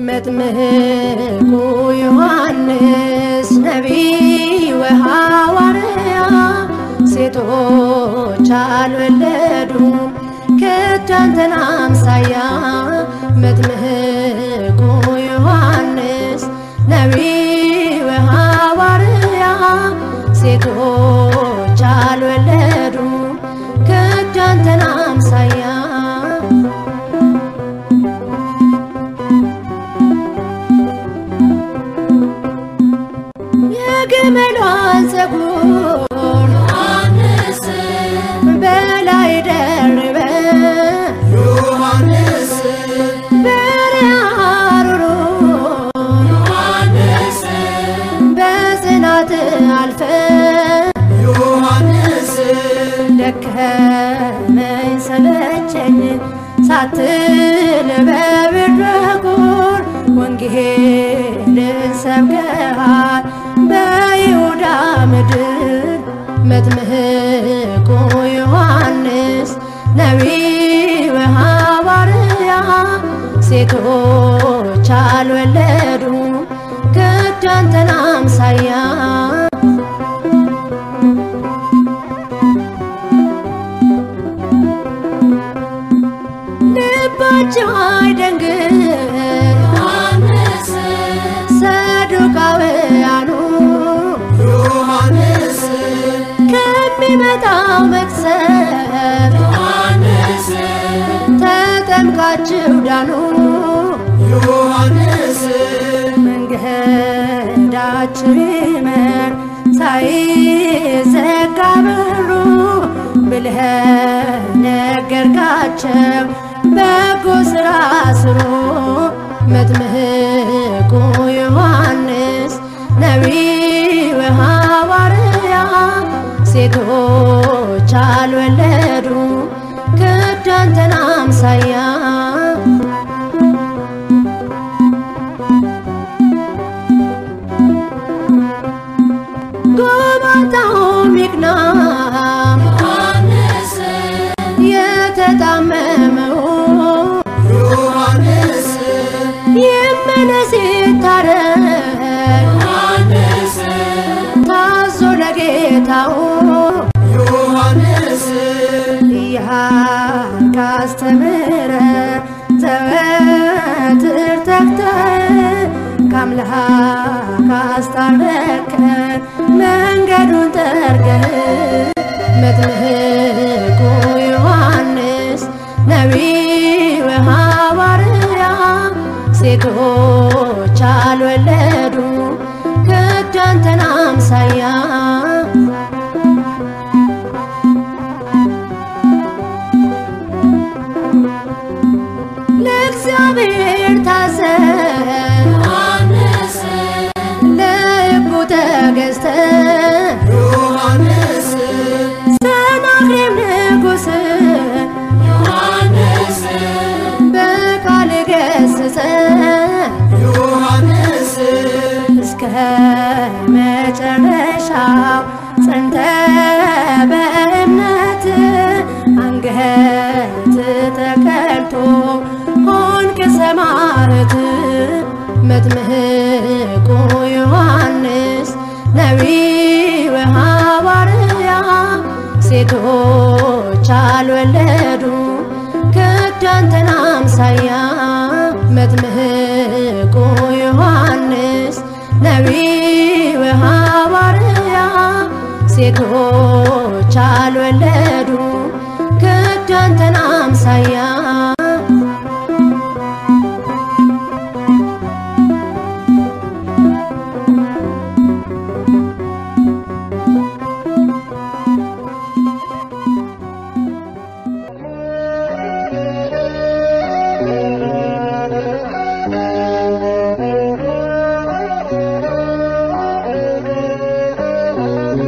መጥምቁ ዮሐንስ ነቢይ ወሐዋርያ ሴቶች አልወለዱም ከቶ አንተን አምሳያ መጥምቁ ዮሐንስ ነቢይ ወሐዋርያ ሴቶች አልወለዱም ከቶ አንተን አምሳያ የግመሏን ፀጉር በላይ ደርበ በሪያሩሩ በጽናት አልፈ ደከመኝ ሰለቸኝ ሳትል በብርድ በኩር ወንጌልን ሰብከሃል በይሁዳ ምድር መጥምቁ ዮሐንስ ነቢይ ወሐዋርያ ሴቶች አልወለዱም ከቶ አንተን አምሳያ ልባቸው አይደንግጥ ሰዱቃውያኑ ከሚመጣው መቅሰፍት ተጠምቃችሁ ዳኑ መንገዳችሁ ይመር ሳይዘጋ በሩ ብለህ ነገርካቸው በጎ ሥራ ስሩ መጥምቁ ዮሐንስ ነቢይ ወሐዋርያ ሴቶች አልወለዱም ከቶ አንተን አምሳያ ጎባጣውም ይቅና የተጣመመው ይመለስ ይታረቅ ታዞ ለጌታው እያልክ ካስተምረ ዘወትር ተግተህ ከአምላክ አስታረከን መንገዱን ጠርገህ መጥምቁ ዮሐንስ ነቢይ ወሐዋርያ ሴቶች አልወለዱም ከቶ አንተን አምሳያ ለእግዚአብሔር ታዘዝ ለሕጉ ተገዝተህ ሰናክሬም ንጉሥ በቃል ገሰጸ እስከ መጨረሻው ጸንተ በእምነት አንገት ተቀልቶ ሆንክ ሰማዕት መጥምቁ ዮሐንስ ነቢይ ወሐዋርያ ሴቶች አልወለዱም ከቶ አንተን አምሳያ መጥምቁ ዮሐንስ ነቢይ ወሐዋርያ ሴቶች አልወለዱም ከቶ አንተን አምሳያ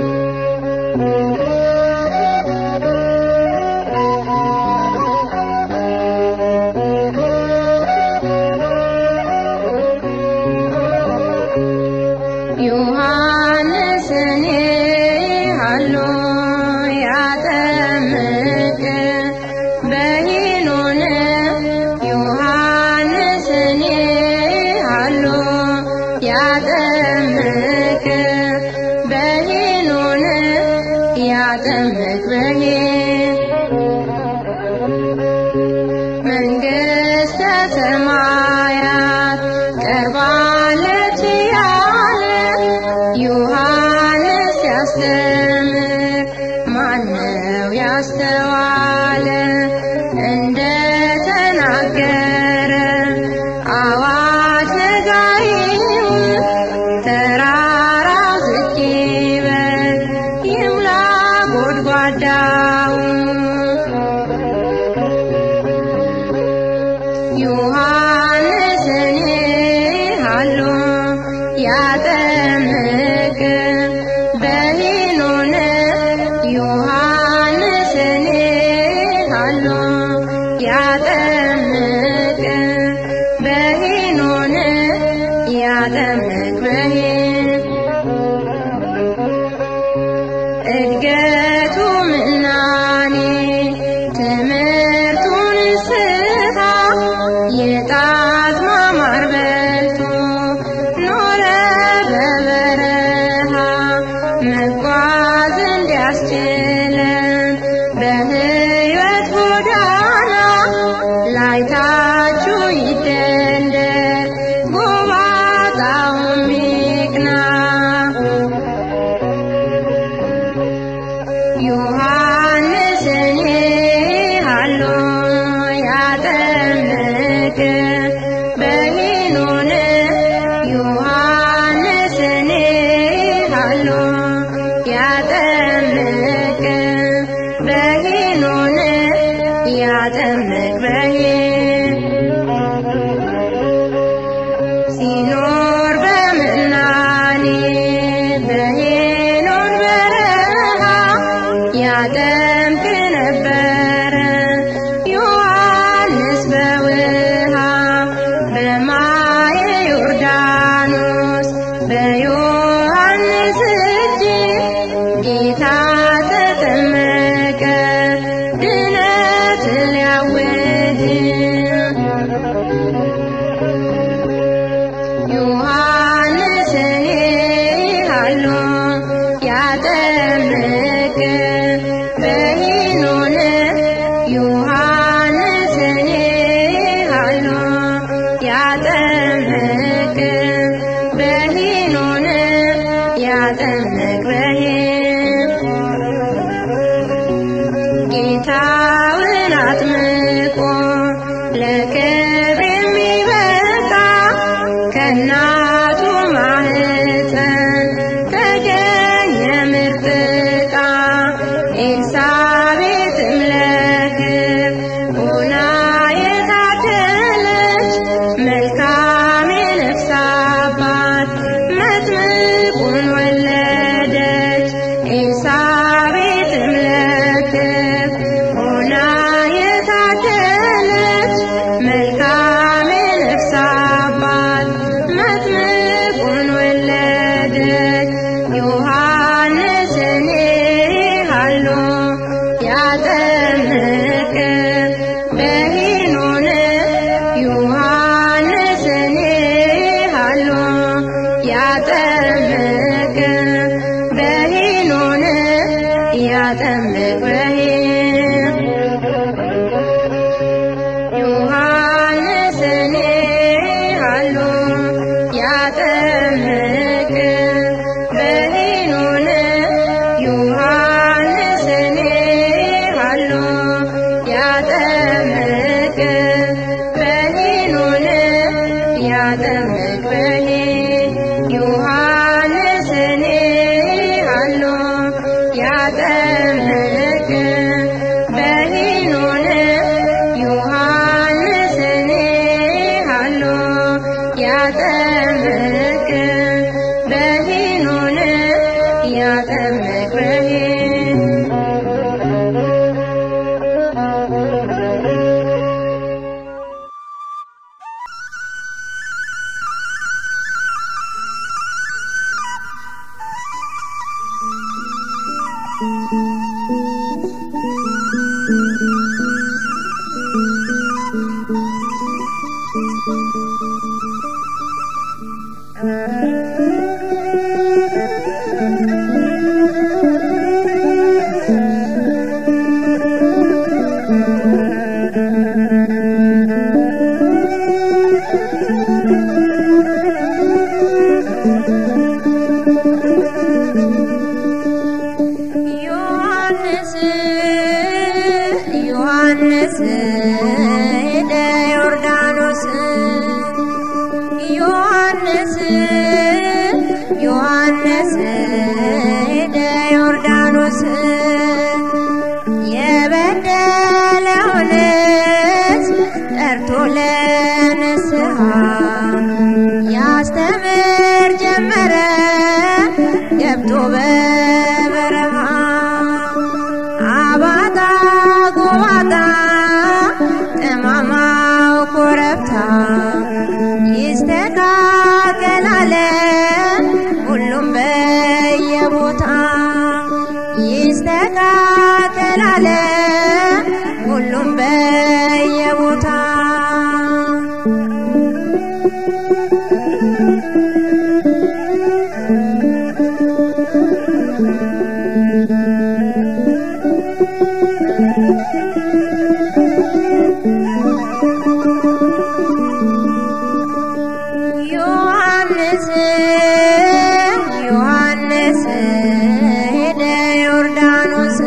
Thank you. ያጠምቅ በሄኖን ያጠምቅ በሄን መንግሥተ ሰማያት ቀርባለች ያለ ዮሐንስ ያስተምር ማነው ያስተዋለ እንደ ተናገረ አዋጅ ነጋሪው ተራራው ዝቅ ይበል ይሙላ ጎድጓዳው ዮሐንስን ሃሎ ያጠምቅ በሄኖን ዮሐንስን ሃሎ ያጠምቅ በሄኖን ያጠምቅ በሄን እድገቱ ምናኔ ትምህርቱን ስታ የጣት ማማር በልቶ ኖረ በበረሃ መጓዝ እንዲያስችለን በሕይወት ጎዳና ላይታችሁ ይደልደል ጎባጣውም ይቅና ዮሐንስን ሃሎ ያጠምቅ በሄኖን ዮሐንስን ሃሎ ያጠምቅ በሄኖን ያጠምቅ በሄን ሲኖር በምናኔ በሄኖን በረሃ ያጠምቅ ነበረ ዮሐንስ በውሃ በማየ ዮርዳኖስ በዮሐንስ እጅ ጌታ ተጠመቀ ድነት ሊያውጅ ዮሐንስን ሃሎ ያጠምቅ በሄኖን ዮሐንስን ሃሎ ያጠምቅ በሄኖን ያጠምቅ በሄን ጌታውን አጥምቆ ለክብር የሚበቃ ከእናቱ ማህፀን ተገኘ ምርጥ ዕቃ ኤልሳቤጥም ለክብር ሆና የታደለች መልካም የነፍስ አባት መጥምቁን ወለደች ኤልሳቤጥም ለክብር ሆና የታደለች መልካም የነፍስ አባት መጥምቁን ወለደች ዮሐንስን ሃሎ ያጠምቅ በሄኖን ዮሐንስን ሃሎ ያጠምቅ በሄኖን ያጠምቅ በሄን ዮሐንስን ሃሎ ያጠምቅ በሄኖን ዮሐንስን ሃሎ ያጠምቅ በሄኖን ያጠምቅ በሄን ዮሐንስን ሃሎ ያጠምቅ በሄኖን ዮሐንስን ሃሎ ያጠምቅ በሄኖን ያጠምቅ በሄን ዮሐንስ ዮሐንስ ሄደ ዮርዳኖስ ዮሐንስ ዮሐንስ ሄደ ዮርዳኖስ የበደለውን ሕዝብ ጠርቶ ለንስሐ ያስተምር ጀመረ ገብቶ በበረሃ አባጣ ጎባጣ ጠማማው ኮረብታ ይስተካከላለ ሁሉም በየቦታ ይስተካከላለ ሁሉም በየቦታ ዮሐንስ ዮሐንስ ሄደ ዮርዳኖስ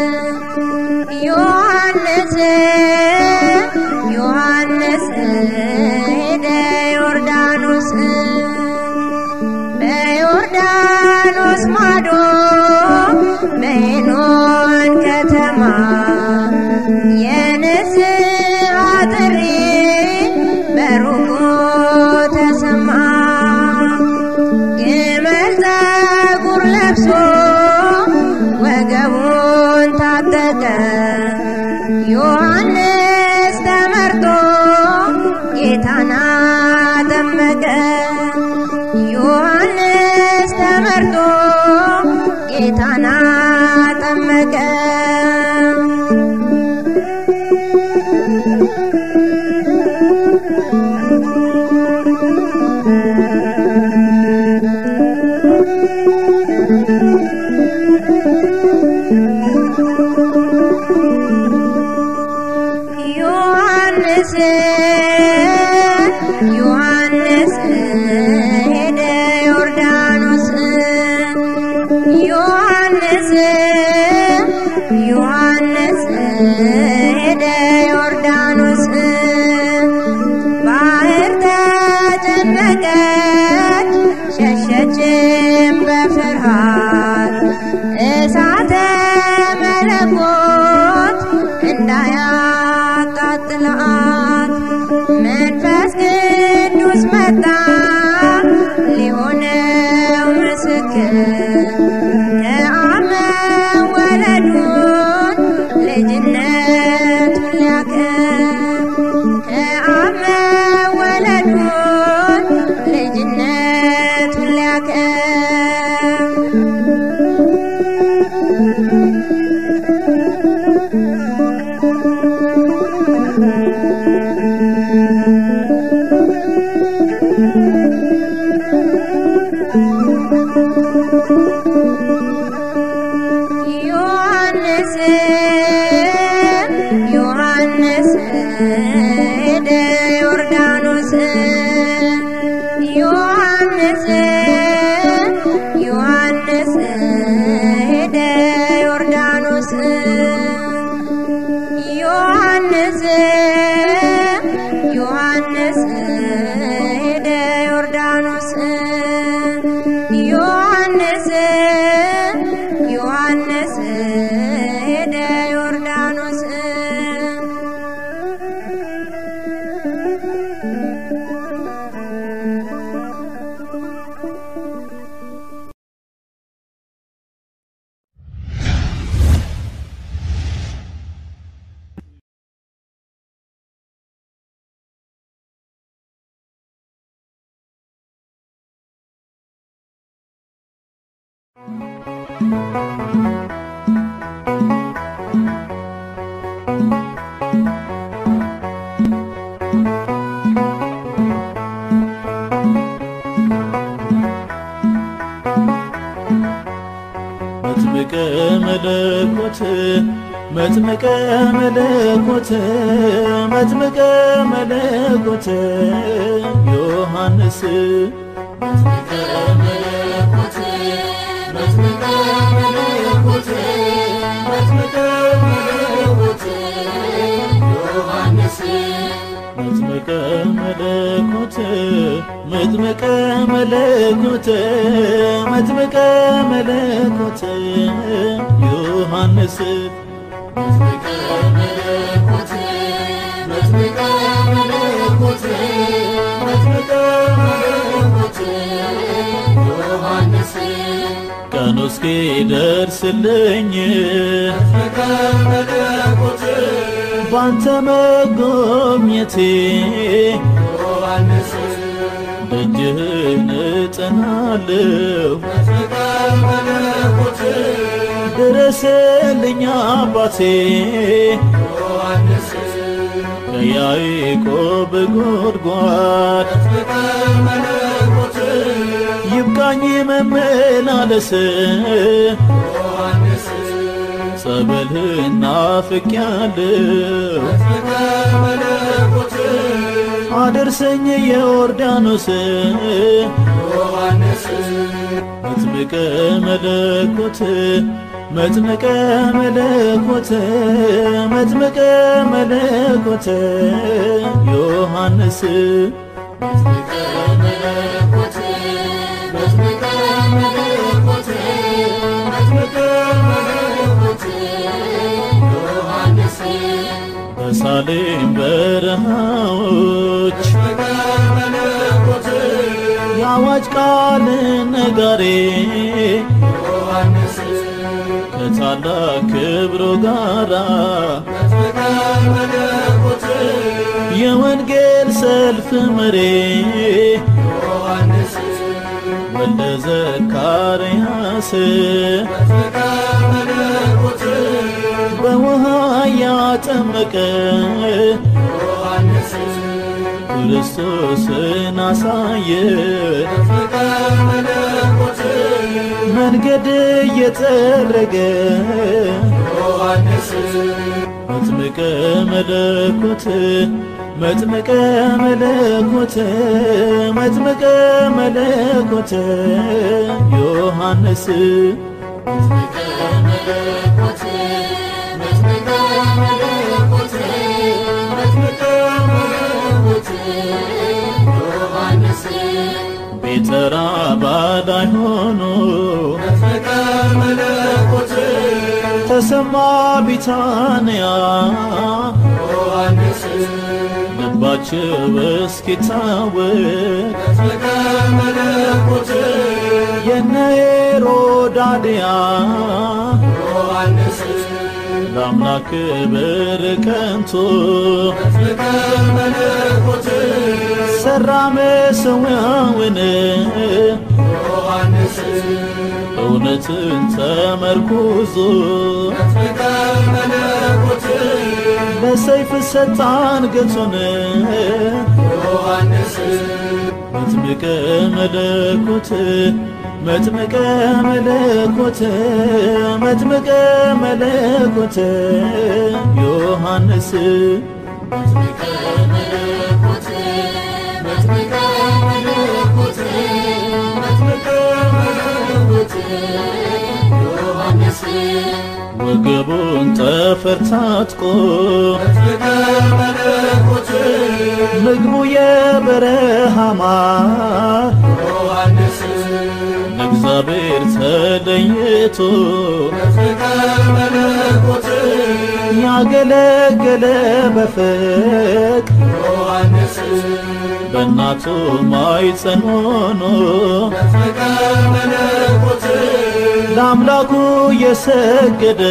ዮሐንስ ዮሐንስ ሄደ ዮርዳኖስ በዮርዳኖስ ማዶ በሄኖን ከተማ የንስሐ ጥሪ በሩቁ ተሰማ። ግመል ፀጉር ለብሶ ወገቡን ታጠቀ ዮሐንስ ተመርጦ ጌታን አጠመቀ። ዮሐንስ ተመርጦ ጌታን አጠመቀ። ዮሐንስ ዮሐንስ ሄደ ዮርዳኖስ ዮሐንስ ዮሐንስ ሄደ ዮርዳኖስ ባህር ተጨነቀች ሸሸችም በፍርሃት እሳተ መለኮት እንዳያቃጥላት መንፈስ ቅዱስ መጣ ሊሆነው ምስክር ከአብ መወለዱን ልጅነቱን ሊያከብር ከአብ መወለዱን ልጅነቱን ሊያከብር ዮሐንስ ዮሐንስ ሄደ ዮርዳኖስ ዮሐንስ ዮሐንስ ሄደ ዮርዳኖስ ዮሐንስ ዮሐንስ ሄደ ዮርዳኖስ ዮሐንስ ዮሐንስ ሄደ ዮርዳኖስ መለኮት መጥምቀ መለኮት መጥምቀ መለኮት ዮሐንስ መጥምቀ መለኮት መጥምቀ መለኮት መጥምቀ መለኮት ዮሐንስ መጥምቀ መለኮት መጥምቀ መለኮት መጥምቀ መለኮት ዮሐንስ መጥምቀ መለኮት መጥምቀ መለኮት መጥምቀ መለኮት ዮሐንስ ቀኑ እስኪደርስልኝ መጥምቀ መለኮት ባንተ መጎብኘቴ ዮሐንስ ደጅህን እጠናለሁ መጥምቀ መለኮት ድረስልኝ አባቴ ዮሐንስ ከያዕቆብ ጉድጓድ መጥምቀ መለኮት ይብቃኝ መመላለስ ዮሐንስ ጸበልህን ናፍቄያለሁ መጥምቀ መለኮት አደርሰኝ የዮርዳኖስ ዮሐንስ መጥምቀ መለኮት መጥምቀ መለኮት መጥምቀ መለኮት ዮሐንስ መጥምቀ መለኮት መጥምቀ መለኮት መጥምቀ መለኮት ዮሐንስ በሳሌም በረሃዎች መለኮት የአዋጅ ቃል ነጋሪ ዮሐንስ ከታላቅ ክብሩ ጋራ መጥምቀ መለኮት የወንጌል ሰልፍ መሪ ዮሐንስ ወልደ ዘካርያስ መጥምቀ መለኮት በውሃ ያጠመቀ ዮሐንስ ክርስቶስን አሳየ መጥምቀ መለኮት መንገድ እየጠረገ ዮሐንስ መጥምቀ መለኮት መጥምቀ መለኮት መጥምቀ መለኮት ዮሐንስ መጥምቀ መለኮት መጥምቀ መለኮት መጥምቀ መለኮት ዮሐንስ ቤተራ ባዳይ ሆኖ መጥምቀ መለኮት ተሰማ ቢታንያ ዮሐንስ ልባቸው እስኪታወቅ መጥምቀ መለኮት የነ ሄሮዳድያ ዮሐንስ ለአምላክ ክብር ከንቱ መጥምቀ መለኮት ሰራ መሠዊያውን ዮሐንስ እውነትን ተመርኩዞ መጥምቀ መለኮት ለሰይፍ ሰጣ አንገቱን ዮሐንስ መጥምቀ መለኮት መጥምቀ መለኮት መጥምቀ መለኮት ዮሐንስ መጥምቀ መለኮት መጥምቀ መለኮት መጥምቀ መለኮት ዮሐንስ ወገቡን ጠፈር ታጥቆ መጥምቀ መለኮት ምግቡ የበረሃ ማር ዮሐንስ ለእግዚአብሔር ተለይቶ መጥምቀ መለኮት ያገለገለ በፍቅ ዮሐንስ በእናቱ ማኅፀን ሆኖ መጥምቀ መለኮት ለአምላኩ የሰገደ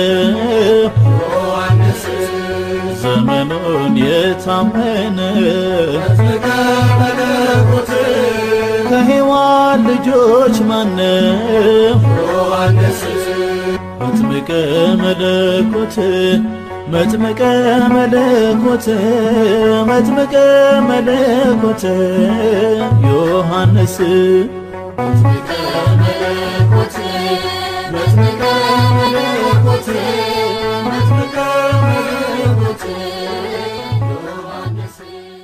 ዮሐንስ ዘመኑን የታመነ መጥምቀ መለኮት ከሔዋን ልጆች ማነው ዮሐንስ መጥምቀ መለኮት መጥምቀ መለኮት መጥምቀ መለኮት ዮሐንስ መጥምቀ መለኮት መጥምቀ መለኮት ፈለጉት ዮሐንስ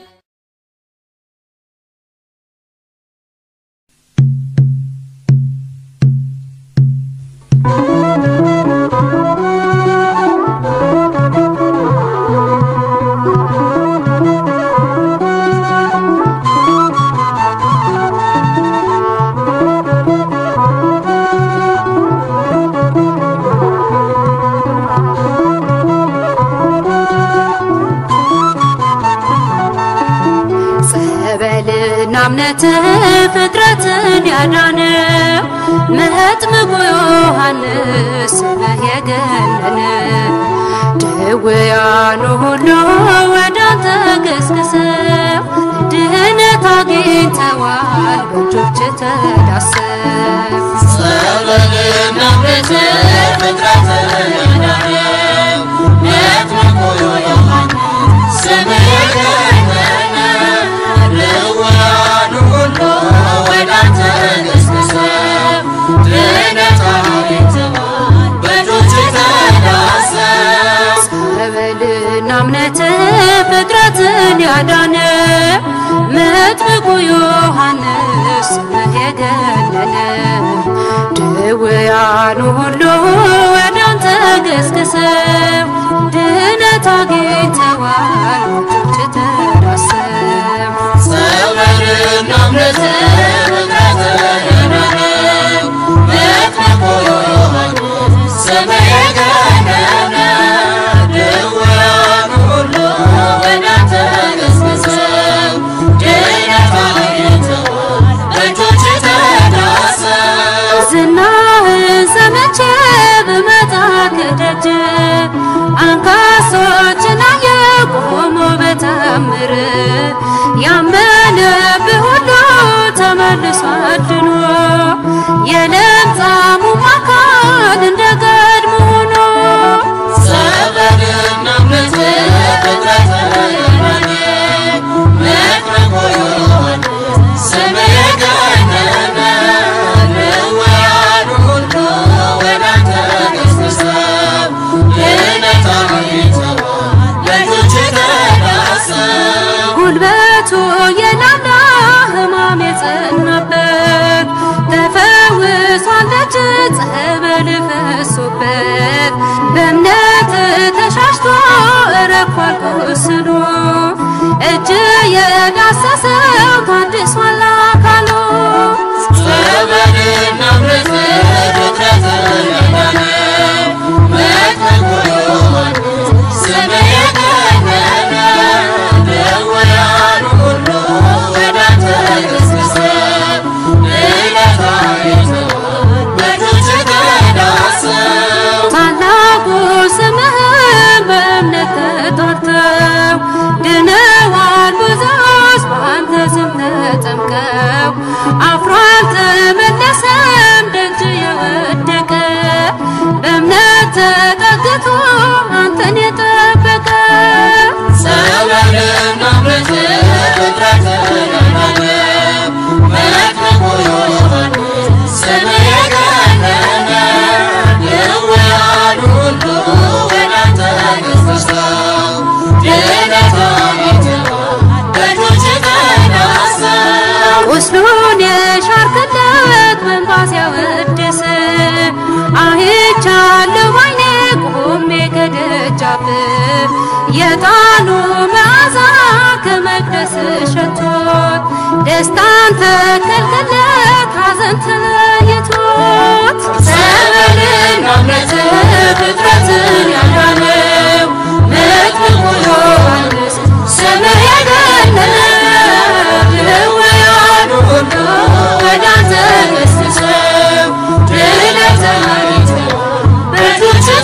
ጸበልና እምነት ፍጥረትን ያዳነ መጥምቁ ዮሐንስ ስምህ የገነነ ድውያኑ ሁሉ ወደ አንተ ገስግሰው ድህነት አግኝተዋል በእጆች ተዳሰው ጸበልና እምነት ፍጥረትን ያዳነ መጥምቁ ዮሐንስ ስምህ የገነነ ድውያኑ ሁሉ ወደ አንተ ገስግሰው ድነት አግኝተዋል በእጆችህ ተዳሰው ጸበልና እምነት ፍጥረትን ያዳነ መጥምቁ ዮሐንስ ስምህ የገነነ ድውያኑ ሁሉ ወደ አንተ ገስግሰው ድነት አግኝተዋል በእጆችህ ተዳሰው ጸበልና እምነት ፍጥረትን ያዳነ መጥምቁ ዮሐንስ ስምህ የገነነ ድውያኑ ሁሉ ወደ አንተ ገስግሰው ድነት አግኝተዋል በእጆችህ ተዳሰው ዝናህን ሰምቼ ብመጣ ከደጅ አንካሶችን አየሁ ቆሞ በተአምር ያመነብህ ሁሉ ተመልሶ አድኖ የለምጻሙ አካል እንደ ቀድሞ ሆኖ ጸበልና እምነት ፍጥረትን ያዳነ መጥምቁ ዮሐንስ ስምህ የገነነ ድውያኑ ሁሉ ወደ አንተ ገስግሰው ድነት አግኝተዋል በእጆችህ ተዳሰው ጉልበቱ የላላ ሕማም የጸናበት ተፈውሷል ደጅ ጸበል ፈሶበት በእምነት ተሻሽቶ ረኳል ቁስሉ እጅ የዳሰሰው ታድሷል አካሉ ጸበልና እምነት ፍጥረትን ያዳነ መጥምቁ ዮሐንስ ስምህ የገነነ ድውያኑ ሁሉ ወደ አንተ ገስግሰው ድነት አግኝተዋል በእጆችህ ተዳሰው ታላቁ ስምህን በእምነት ተጠርተው ድነዋል ብዙዎች በአንተ ስም ተጠምቀው አፍሮ አልተመለሰም ደጅ የወደቀ በእምነት ተጠግቶ አንተን የጠበቀ ጸበልና እምነት ፍጥረትን ያዳነ መጥምቁ ዮሐንስ ስምህ የገነነ ድውያኑ ሁሉ ወደ አንተ ገስግሰው ድነት አግኝተዋል በእጆችህ ተዳሰው ቁስሉን የሻርክለት በእንባ ሲያወድስ አይቻለሁ ባይኔ ቆሜ ከደጃፍ የጣኑ መዓዛ ከመቅደስ ሸቶት ደስታን ተከልክለት ሐዘን ተለይቶት ጸበልና እምነት ፍጥረትን ያዳነው መጥምቁ ዮሐንስ ስምህ የገነነ ድውያኑ ሁሉ ወደ አንተ ገስግሰው ድነት አግኝተዋል በእጆችህ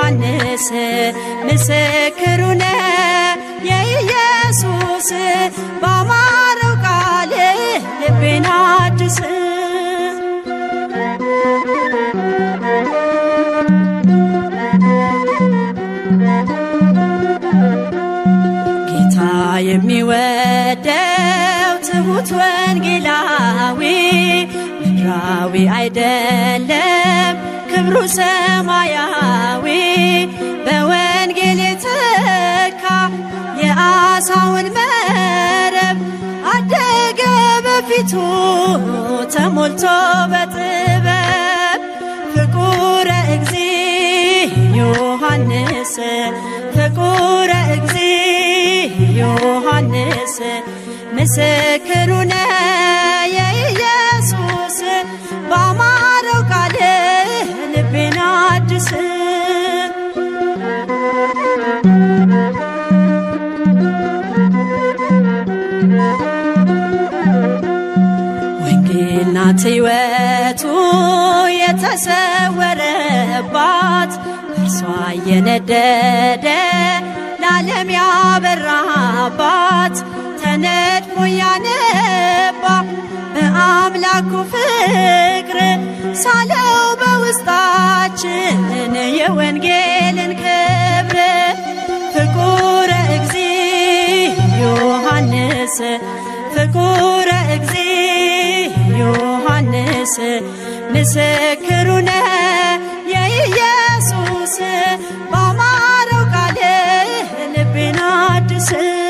ዮሐንስ ምስክሩ ነው የኢየሱስ በአማረው ቃል ልቤን አድስ ጌታ የሚወደው ትሁት ወንጌላዊ ምድራዊ አይደለም ክብሩ ሰማያዊ በወንጌል የተካ የአሳውን መረብ አደገ በፊቱ ተሞልቶ በጥበብ ፍቁረ እግዚ ዮሐንስ ፍቁረ እግዚ ዮሐንስ ምስክሩ ነው የኢየሱስ በአማረው ቃል ልቤን አድስ ወንጌል ናት ሕይወቱ የተሰወረባት እርሷ እየነደደ ለዓለም ያበራባት ተነድፎ ያነባ በአምላኩ ፍቅር ሳለው በውስጣችን የወንጌልን ክብር ፍቁረ እግዚ ዮሐንስ ፍቁረ እግዚ ዮሐንስ ምስክሩ ነው የኢየሱስ በአማረው ቃል ልቤን አድስ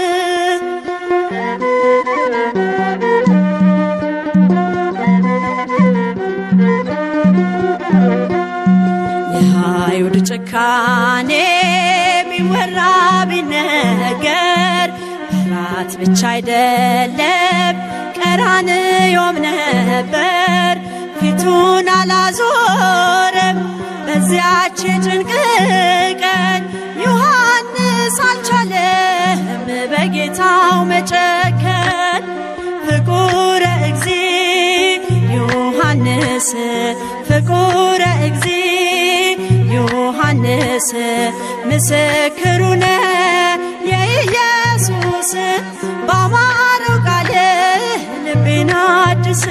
የአይሁድ ጭካኔ ቢወራ ቢነገር ራት ብቻ አይደለም ቀራንዮም ነበር ፊቱን አላዞረም በዚያች ጭንቅ ቀን ዮሐንስ አልቻለም በጌታው መጨከን ፍቁረ እግዚ ዮሐንስ ፍቁረ እግዚ ዮሐንስ ምስክሩ ነው የኢየሱስ በአማረው ቃል ልቤን አድስ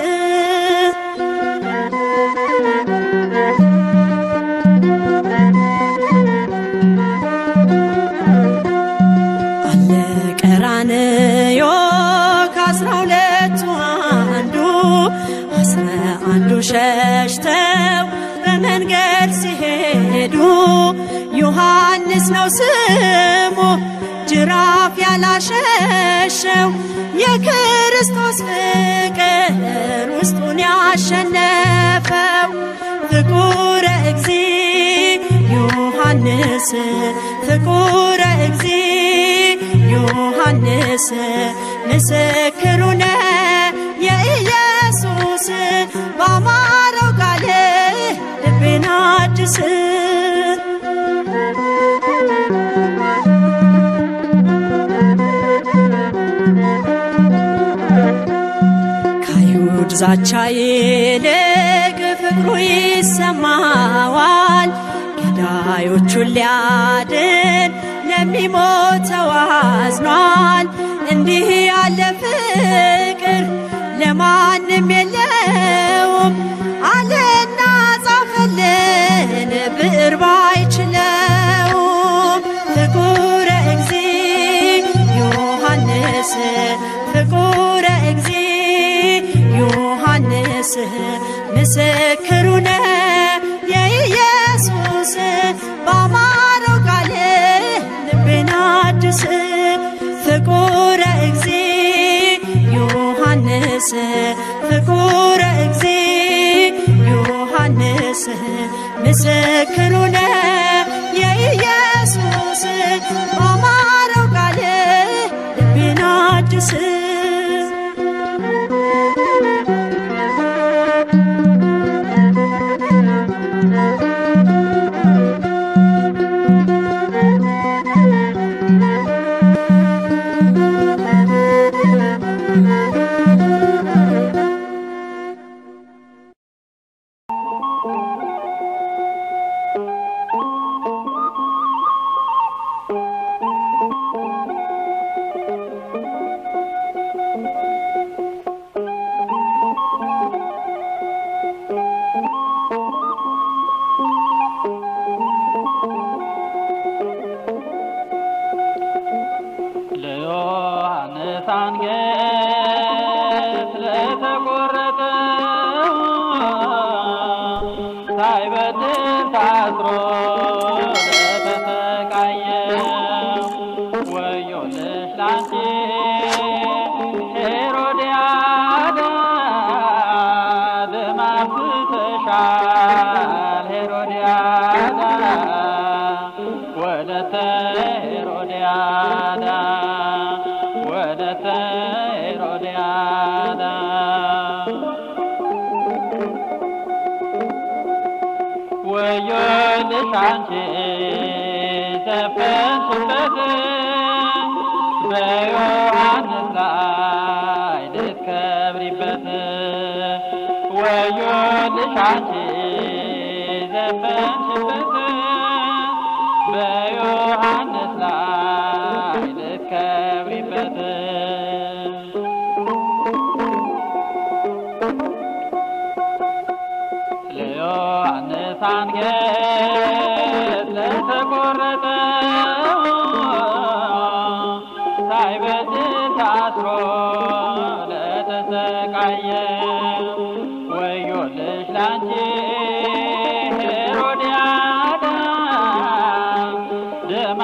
አለ ቀራንዮ ከአስራ ሁለቱ አንዱ አስራ አንዱ ሸሽተው በመንገድ ሲሄዱ ዮሐንስ ነው ስሙ ጅራፍ ያላሸሸው የክርስቶስ ፍቅር ውስጡን ያሸነፈው ፍቁረ እግዚ ዮሐንስ ፍቁረ እግዚ ዮሐንስ ምስክሩ ነው የኢየሱስ በአማረው ቃል ልቤን አድስ ከአይሁድ ዛቻ ይልቅ ፍቅሩ ይሰማዋል ገዳዮቹን ሊያድን ለሚሞተው አዝኗል እንዲህ ያለ ፍቅር ለማንም የለውም አለና ጻፈልን ብዕር ባይችለውም ፍቁረ እግዚ ዮሐንስ ፍቁረ እግዚ ዮሐንስ ምስክሩ ነው የኢየሱስ በአማረው ቃል ልቤን አድስ ፍቁረ እግዚ ዮሐንስ ፍቁረ እግዚ ዮሐንስ ምስክሩ ነው የኢየሱስ በአማረው ቃል ልቤን አድስ አንገት ለተቆረጠ ሳይበድል ታስሮ ለተሰቃየ ወዮልሽ ላንቺ ሄሮድያዳ ደም አፍስሰሻል ሄሮድያዳ ወለተ ሄሮድያዳ ወለተ ሄሮድያዳ ወዮልሽ አንቺ ዘፈንሽበት በዮሐንስ ላይ ልትከብሪበት ወዮልሽ አንቺ ዘፈንሽበት በዮሐንስ ላይ ልትከብሪበት ለዮሐንስ አንገት ለተቆረጠ ሳይበድል ታስሮ ለተሰቃየ ወዮልሽ ላንቺ ሄሮድያዳ ደም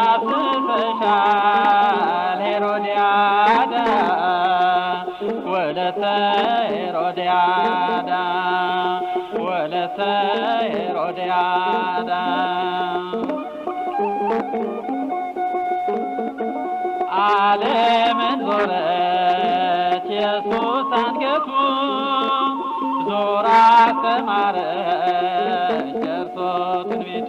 አፍስሰሻል ሄሮድያዳ ወለተ ሄሮድያዳ ወለተ ሄሮድያዳ ዓለምን ዞረች ኢየሱስ አንገቱ ዞራ አስተማረች እርሶ ትንቢቱ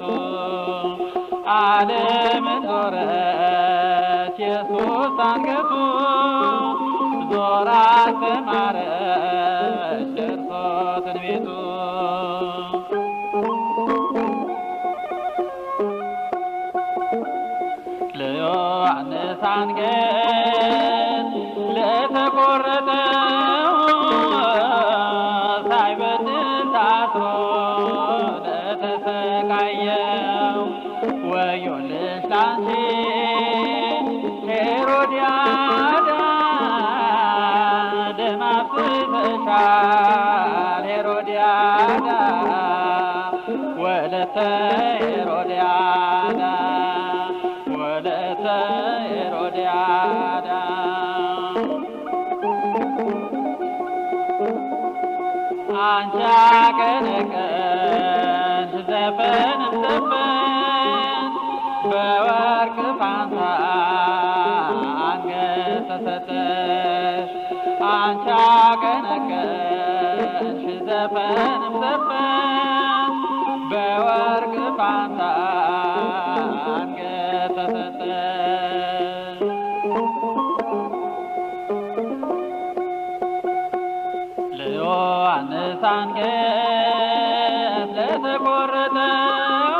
ዓለምን ዞረች ኢየሱስ አንገቱ ዞራ አስተማረች እርሶ ትንቢቱ ለዮሐንስ አንገት ለተቆረጠው ሳይበድል ታስሮ ለተሰቃየው ወዮልሽ ላንቺ ሄሮድያዳ ደም አፍስሰሻል ሄሮድያዳ ወለተ ሄሮድያዳ ወለተ ሄሮድያዳ አንቺ አቀነቀንሽ ዘፈን ዘፈን በወርቅ ፋንታ አንገት ተሰጠሽ አንቺ አቀነቀንሽ ዘፈን ዘፈን በወርቅ ፋንታ አንገት ተሰጠሽ ለዮሐንስ አንገት ለተቆረጠው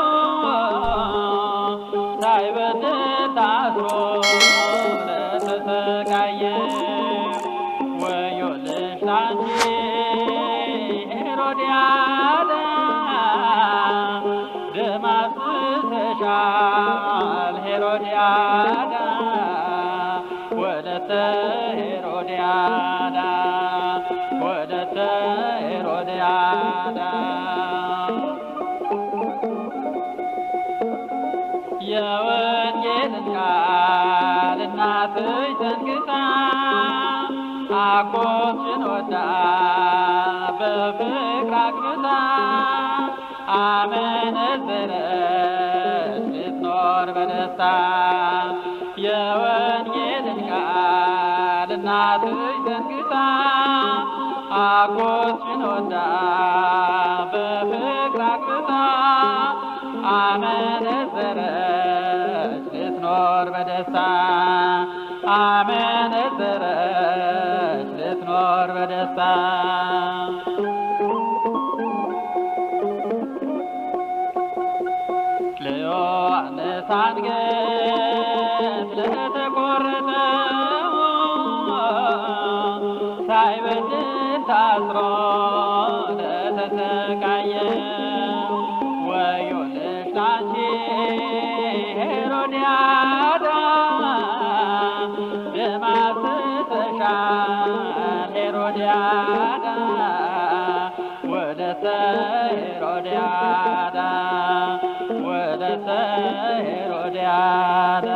ሳይበድል ታስሮ ለተሰቃየ ወዮልሽ ላንቺ ሄሮድያዳ ደም አፍስሰሻል ሄሮድያዳ ወለተ ሄሮድያዳ ወለተ ሄሮድያዳ የወንጌልን ቃል እናትሽ ዘንግታ አጎትሽን ወዳ በፍቅር አግብታ አመነዘረች ልትኖር በደስታ የወንጌልን ቃል እናትሽ ዘንግታ አጎትሽን ወዳ በፍቅር አግብታ አመነዘረች ልትኖር በደስታ አመነዘረች ልትኖር በደስታ ለዮሐንስ አንገት ለተቆረጠው ሳይበድል ታስሮ ለተሰቃየው ወዮልሽ ላንቺ ሄሮድያዳ ደም አፍስሰሻል ያለ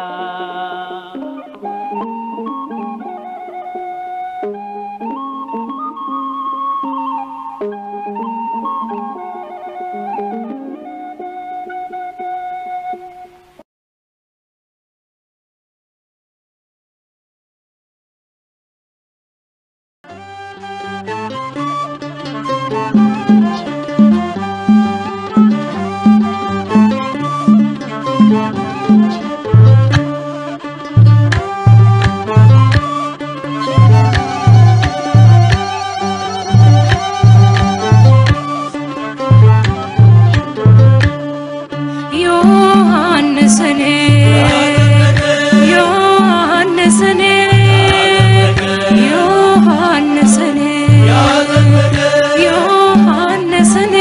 ዮሐንስኔ ዮሐንስኔ ዮሐንስኔ ዮሐንስኔ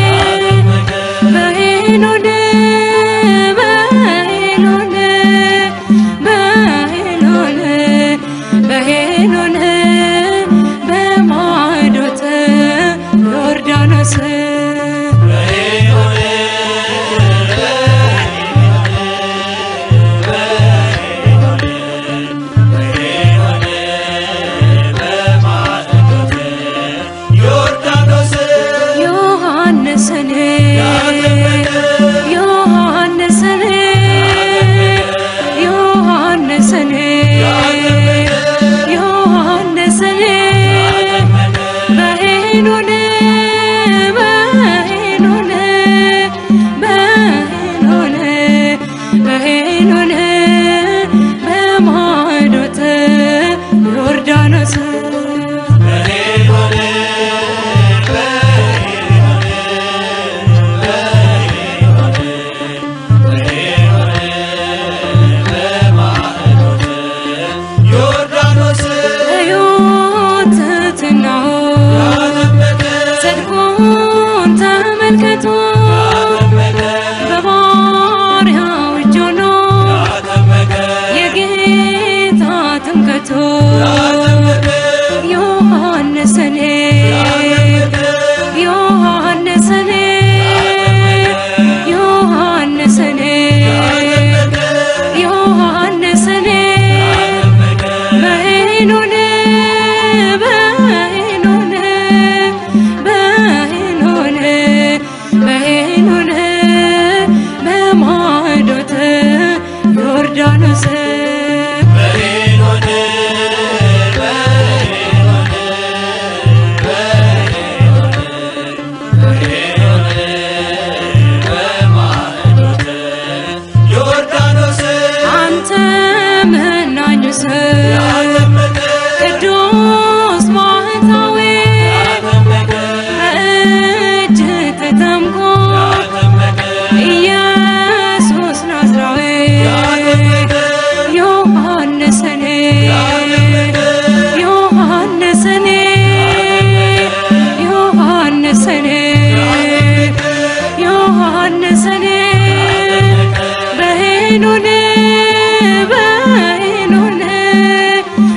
በሄኖን በሄኖን በሄኖን በሄኖን በማዶተ ዮርዳኖስ ዮሐንስን ዮሐንስን ዮሐንስን ዮሐንስን በሄኖን በሄኖን በሄኖን በሄኖን በማዶተ ዮርዳኖስ ሕይወትትናው ጽድቁን ተመልክቶ በባሪያው እጅ ሆኖ የጌታ ትምክህቱ ዮሐንስን ዮሐንስን ዮሐንስን ዮሐንስን በሄኖን በሄኖን በሄኖን በሄኖን በማዶተ ዮርዳኖስ አንተ መናኙ ሰው ቅዱስ ባህታዊ በእጅ ተጠምቆ ኢየሱስ ናዝራዊ ዮሐንስን ዮሐንስን ዮሐንስን ዮሐንስን በሄኖን በሄኖን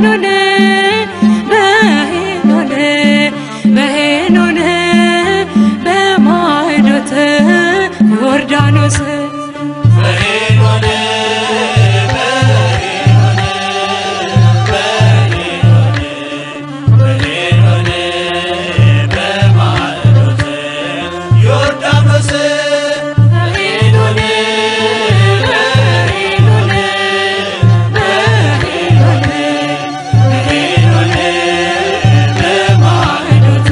በሄኖን በሄኖን በሄኖን በማዕዶት ዮርዳኖስ በሄኖን በሄኖን በሄኖን በሄኖን በማዕዶት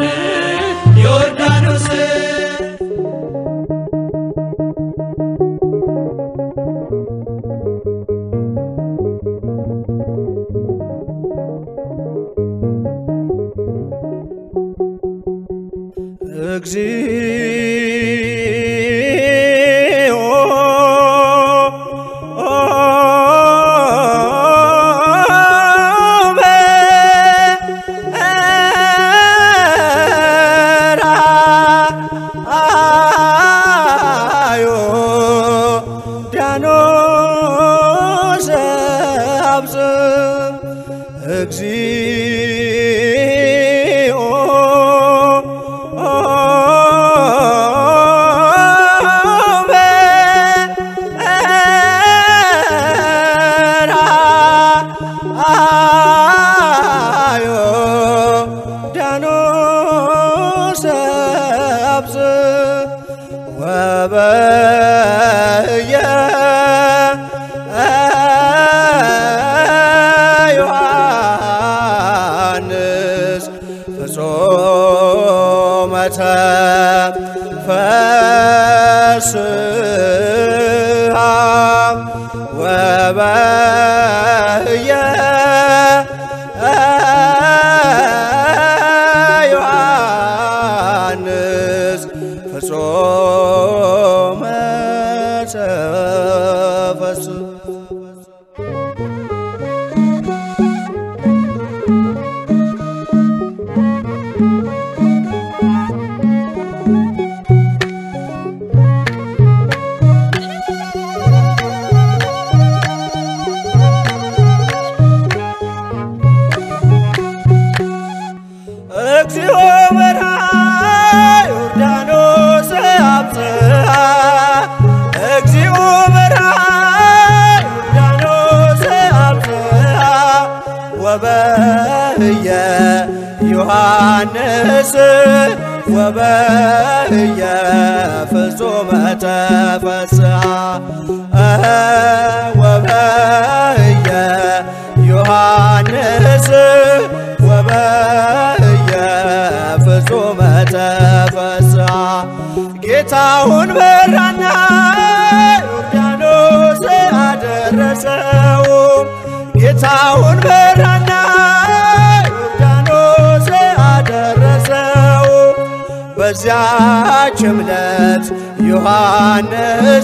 እግዚኦ በራአዮ ዳኖስ አብጽም እግዚኦ በራአዮ ዳኖስ አብጽም ወበየ ዮሐንስ ፍጹመ ተፈስሐ ወበየ ዮሐንስ ፍጹመ ተፈስሐ እግዚኦ በርሃ ዮርዳኖስ አብጽሐ እግዚኦ በርሃ ዮርዳኖስ አብጽሐ ወበህየ ዮሐንስ ወበህየ ፍጹመ ተፈስሐ እኸ ወበህየ ዮሐንስ ወበህየ ፍጹመ ተፈስሐ ጌታውን በራና ዮርዳኖስ አደረሰው ጌታውን በራና ዮርዳኖስ አደረሰው በዚያች ዕለት ዮሐንስ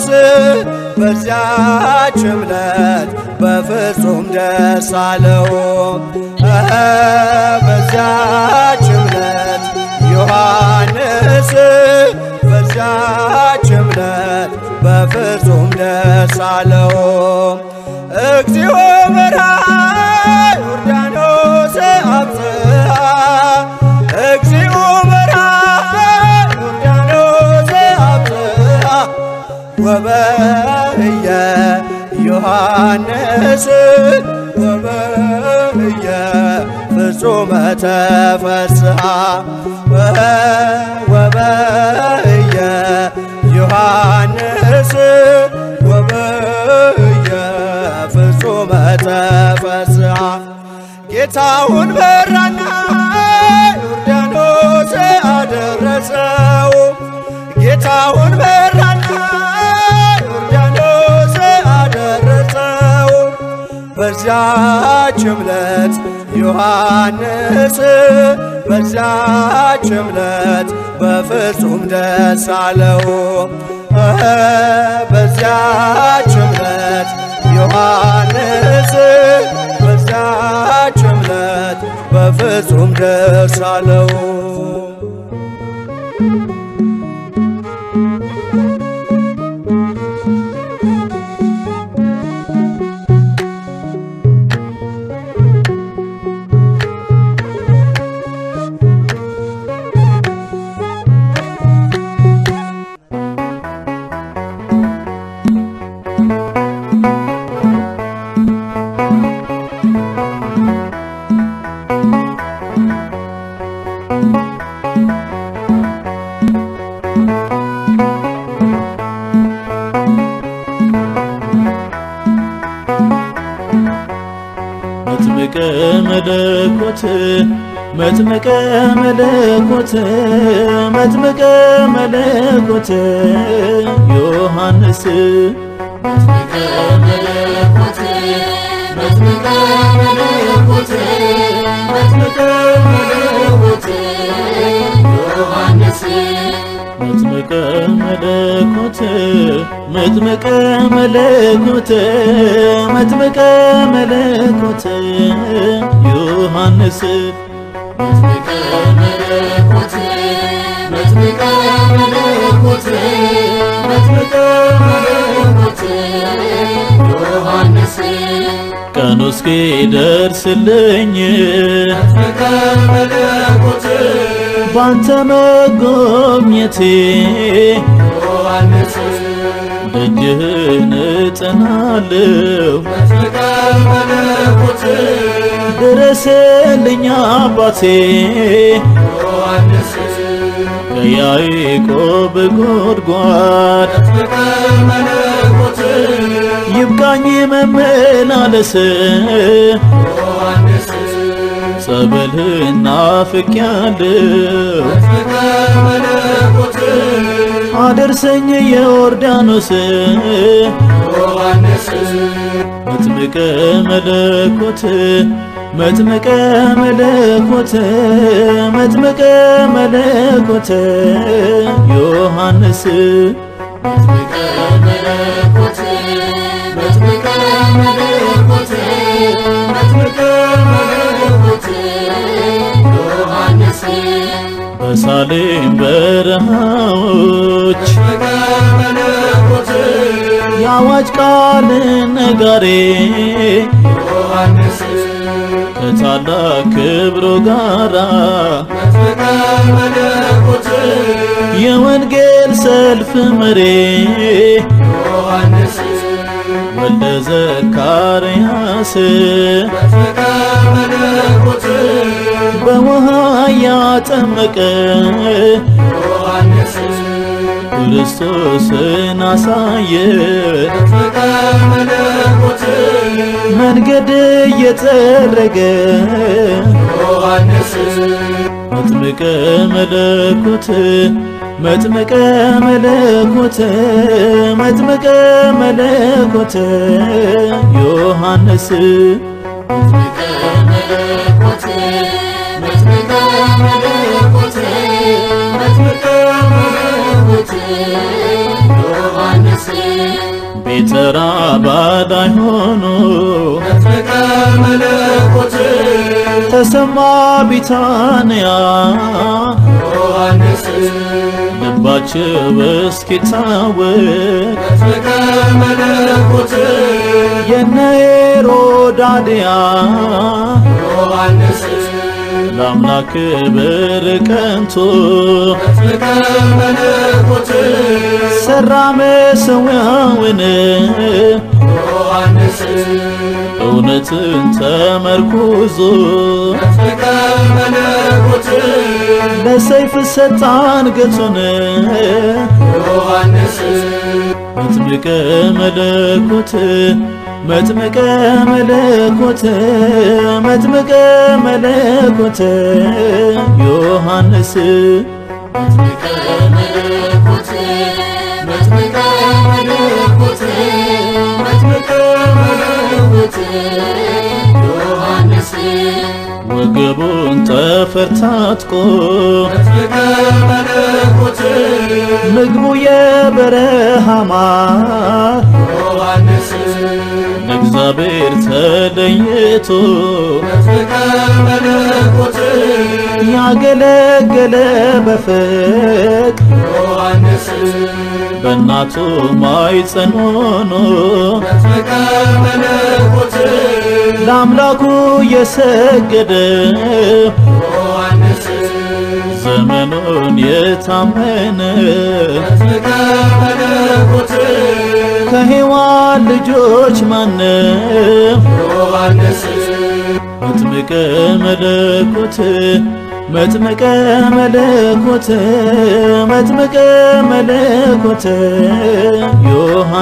በዚያች ዕለት በፍጹም ደስ አለው እኸ በዚያች ዕለት ዮሐንስ በዚያች ዕለት በፍጹም ደስ አለው እግዚኦ በርሃ ዮርዳኖስ አብጽሐ እግዚኦ በርሃ ዮርዳኖስ አብጽሐ ወበህየ ዮሐንስ ወበህየ ፍጹመ ተፈስሐ ወበህየ ዮሐንስ ወበህየ ፍጹመ ተፈስሐ ጌታውን በራና ዮርዳኖስ አደረሰው ጌታውን በራና ዮርዳኖስ አደረሰው በዚያች ዕለት ዮሐንስ በዚያች ዕለት በፍጹም ደስ አለው እኸ በዚያች ዕለት ዮሐንስ በዚያች ዕለት በፍጹም ደስ አለው መለኮት መጥምቀ መለኮት መጥምቀ መለኮት ዮሐንስ መጥምቀ መለኮት መጥምቀ መለኮት መጥምቀ መለኮት ዮሐንስ መጥምቀ መለኮት መጥምቀ መለኮት መጥምቀ መለኮት ዮሐንስ መጥምቀ መለኮት መጥምቀ መለኮት መጥምቀ መለኮት ዮሐንስ ቀኑ እስኪደርስልኝ መጥምቀ መለኮት ባንተ መጎብኘቴ ዮሐንስ ደጅህን እጠናለሁ መጥምቀ መለኮት ድረስልኝ አባቴ ዮሐንስ ከያዕቆብ ጉድጓድ መጥምቀ መለኮት ይብቃኝ መመላለስ ዮሐንስ ጸበልህን ናፍቄያለሁ መጥምቀ መለኮት አደርሰኝ የዮርዳኖስ ዮሐንስ መጥምቀ መለኮት መጥምቀ መለኮት መጥምቀ መለኮት ዮሐንስ መጥምቀ መለኮት መጥምቀ መለኮት መጥምቀ መለኮት ዮሐንስ በሳሌም በረሃዎች መጥምቀ መለኮት የአዋጅ ቃል ነጋሪ ዮሐንስ ከታላቅ ክብሩ ጋራ መጥምቀ መለኮት የወንጌል ሰልፍ መሪ ዮሐንስ ወልደ ዘካርያስ መጥምቀ መለኮት በውሃ ያጠመቀ ዮሐንስ ክርስቶስን አሳየ መጥምቀ መለኮት መንገድ እየጠረገ ዮሐንስ መጥምቀ መለኮት መጥምቀ መለኮት መጥምቀ መለኮት ዮሐንስ መጥምቀ መለኮት መጥምቀ መለኮት መጥምቀ መለኮት ዮሐንስ ቤተ ራባዳይ ሆኖ መጥምቀ መለኮት ተሰማ ቢታንያ ዮሐንስ ልባቸው እስኪታወቅ መጥምቀ መለኮት የነ ሄሮዳድያ ዮሐንስ ለአምላክ ክብር ቀንቶ መጥምቀ መለኮት ሰራ መሠዊያውን ዮሐንስ እውነትን ተመርኩዞ መጥምቀ መለኮት ለሰይፍ ሰጣ አንገቱን ዮሐንስ መጥምቀ መለኮት መጥምቀ መለኮት መጥምቀ መለኮት ዮሐንስ መጥምቀ መለኮት መጥምቀ መለኮት መጥምቀ መለኮት ዮሐንስ ወገቡን ጠፈር ታጥቆ መጥምቀ መለኮት ምግቡ የበረሃ ማር ዮሐንስ ለእግዚአብሔር ተለይቶ መጥምቀ መለኮት ያገለገለ በፍቅ ዮሐንስ በእናቱ ማኅፀን ሆኖ መጥምቀ መለኮት ለአምላኩ የሰገደ ዮሐንስ ዘመኑን የታመነ መጥምቀ መለኮት ከሔዋን ልጆች ማነው ዮሐንስ መጥምቀ መለኮት መጥምቀ መለኮት መጥምቀ መለኮት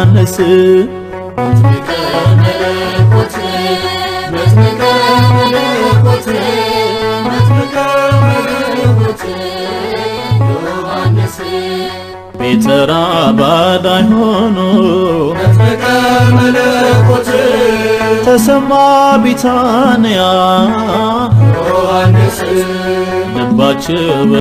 ዮሐንስ መጥምቀ መለኮት መጥምቀ መለኮት ቢጠራ ባዳይ ሆኖ መጥምቀ መለኮት ተሰማ ቢታንያ ዮሐንስ ልባቸው